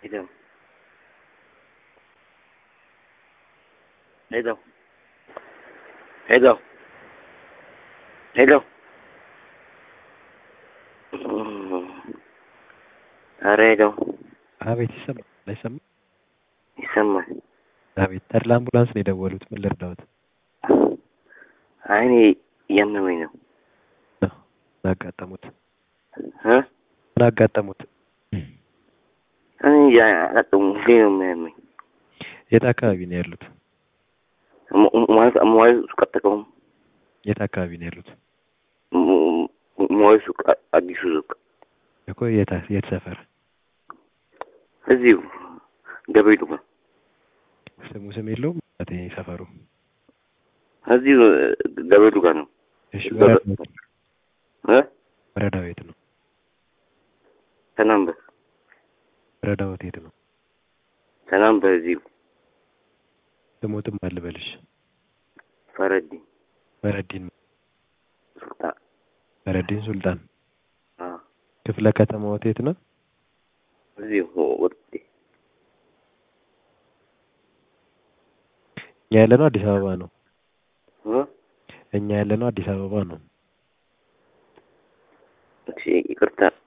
Hello. Hello. Hello. Hello. ኧረ ሄሎ አቤት ይሰማል አይሰማም? ይሰማል። አቤት ተድላ አምቡላንስ ነው የደወሉት። ምን ልርዳዎት? አይ እኔ እያመመኝ ነው። ምን አጋጠሙት? እ ምን አጋጠሙት? እኔ እንጃ አላውቅም። ሁሌ ነው የሚያመኝ። የት አካባቢ ነው ያሉት? ሞ- ሞ- ማለት ሞባይል ሱቅ አጠቀሙም የት አካባቢ ነው ያሉት? ሞባይል ሱቅ አ- አዲሱ ሱቅ እኮ የት የት ሰፈር? እዚሁ ገበይቱ ጋር ስሙ ስም የለውም ማለት ይሄ ሰፈሩ? እዚሁ ገበይቱ ጋር ነው። እሺ ወረዳው የት ነው? እ ወረዳው የት ነው? ሰላም በል ወረዳው የት ነው? ሰላም በል እዚሁ ስሞትም አልበልሽ ፈረዲ ፈረዲን ሱልጣን ፈረዲን ሱልጣን አ ክፍለ ከተማዎት የት ነው? እዚሁ ወጥቴ እኛ ያለነው አዲስ አበባ ነው። እ እኛ ያለነው አዲስ አበባ ነው። እሺ ይቅርታ